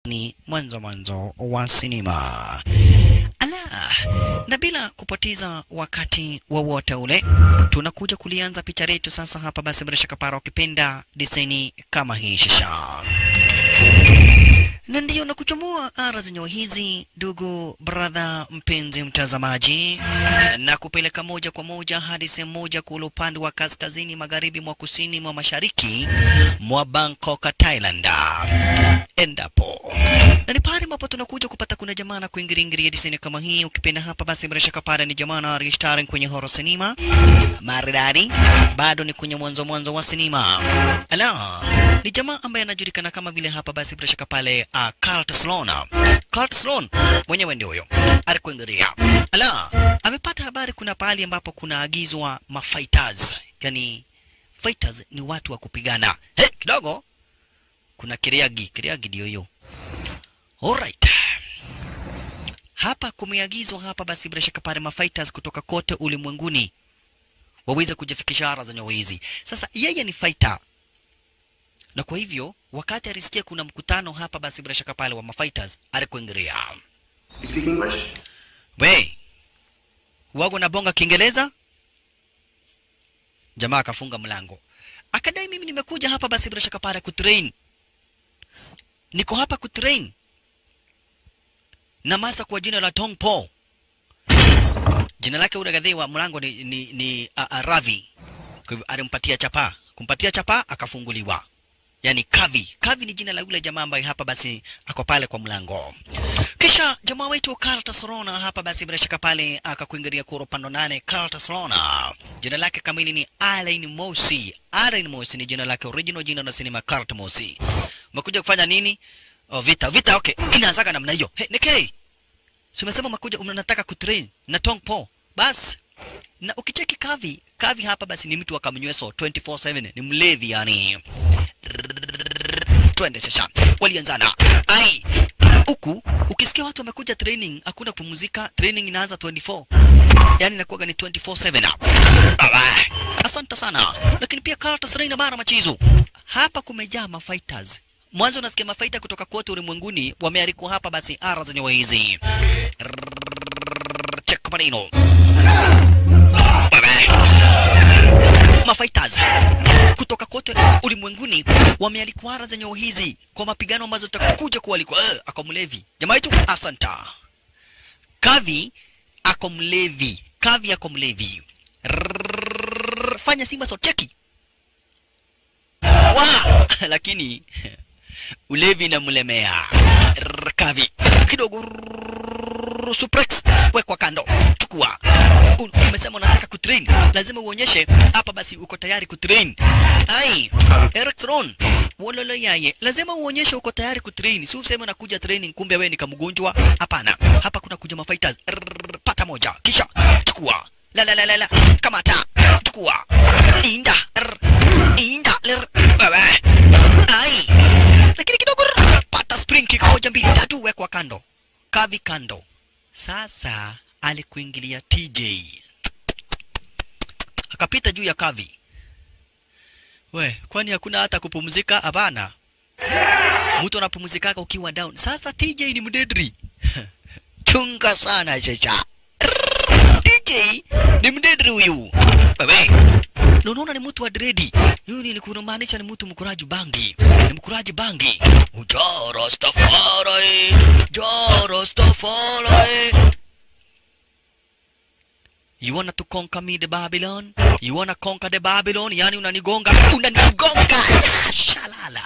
ni mwanzo mwanzo wa sinema. Ala, na bila kupoteza wakati wowote ule, tunakuja kulianza picha letu sasa hapa. Basi bila shaka para ukipenda diseni kama hii shisha na ndiyo na kuchomoa ara zenyewe hizi, ndugu brother, mpenzi mtazamaji, na kupeleka moja kwa moja hadi sehemu moja kule upande wa kaskazini magharibi mwa kusini mwa mashariki mwa Bangkok, Thailand, endapo na ni pale ambapo tunakuja kupata kuna jamaa na kuingiringiria diseni kama hii. Ukipenda hapa basi bila shaka pale ni jamaa na registering kwenye horror cinema maridadi, bado ni kwenye mwanzo mwanzo wa sinema. Ala, ni jamaa ambaye anajulikana kama vile hapa basi bila shaka pale uh, Carl Sloan. Carl Sloan mwenyewe ndio huyo alikuingiria. Ala, amepata habari kuna pahali ambapo kunaagizwa mafighters, yani fighters ni watu wa kupigana. He, kidogo kuna kiriagi, kiriagi ndio hiyo. Alright. Hapa kumeagizwa hapa basi bila shaka pale mafighters kutoka kote ulimwenguni waweze kujifikisha ara zenye hizi. Sasa yeye ni fighter, na kwa hivyo wakati alisikia kuna mkutano hapa, basi bila shaka pale wa mafighters alikuingilia. You speak English? We wago na bonga Kiingereza? Jamaa akafunga mlango akadai, mimi nimekuja hapa basi bila shaka pale kutrain, niko hapa kutrain na masa kwa jina la Tong Po. Jina lake ule gadhi wa mlango ni, ni, ni uh, uh, Ravi. Kwa hivyo alimpatia chapa, kumpatia chapa akafunguliwa. Yaani Kavi. Kavi ni jina la yule jamaa ambaye hapa basi ako pale kwa mlango. Kisha jamaa wetu Carlton Sorona hapa basi bila shaka pale akakuingilia kuro pando nane Carlton Sorona. Jina lake kamili ni Alain Mosi. Alain Mosi ni jina lake original jina la sinema Carlton Mosi. Umekuja kufanya nini? Oh, vita, vita okay. Inaanzaga namna hiyo. Hey, Nikkei. Si umesema umekuja unataka kutrain na Tong Po. Bas. Na ukicheki Kavi, Kavi hapa basi ni mtu wa kamnyweso 24/7, ni mlevi yani. Twende sasa. Walianzana. Ai. Huku ukisikia watu wamekuja training, hakuna kupumzika, training inaanza 24. Yaani inakuwa ni 24/7. Baba. Asante sana. Lakini pia Carlos Reina bara machizo. Hapa kumejaa mafighters. Mwanzo unasikia mafaita kutoka kote ulimwenguni wamealikwa hapa basi ara zenye hizi. Check maneno. Bye Mafighters kutoka kote ulimwenguni wamealikwa ara zenye hizi kwa mapigano ambazo zitakuja kualikwa. Uh, ako mlevi. Jamaa yetu asanta. Kavi ako mlevi. Kavi ako mlevi. Rrrr, Fanya Simba so cheki. Wa! Lakini ulevi inamlemea. Rrrr, Kavi kidogo rrrr, suplex wekwa kando, chukua. U- Umesema unataka kutrain, lazima uonyeshe hapa basi uko tayari kutrain. Ai, Eric Ron wololo yaye, lazima uonyeshe uko tayari kutrain, si useme unakuja training kumbe wewe ni kamgonjwa. Hapana, hapa kuna kuja mafighters. Rrrr, Pata moja, kisha chukua. La la la la la, kamata, chukua. Inda, rrr, inda, rrr, baba. Ai, lakini kidogo rrr, pata spring kick moja mbili tatu, wekwa kando, kavi kando. Sasa alikuingilia TJ akapita juu ya kavi. We, kwani hakuna hata kupumzika? Hapana, mtu anapumzikaka ukiwa down. Sasa TJ ni mdedri chunga sana chacha. TJ ni mdedri huyu wewe na unaona ni mtu wa dredi. Huyu ni kunamaanisha ni mtu mkuraji bangi, ni mkuraji bangi. Ja Rastafari, ja Rastafari. You wanna to conquer me the Babylon? You wanna conquer the Babylon? Yani unanigonga, unanigonga. Shalala.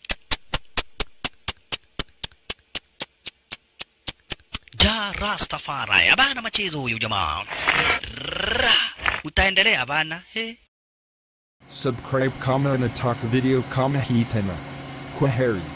Ja Rastafari. Abana machezo huyu jamaa. Ra. Utaendelea bana. He. Subscribe kama na talk video kama hitana. Kwaheri.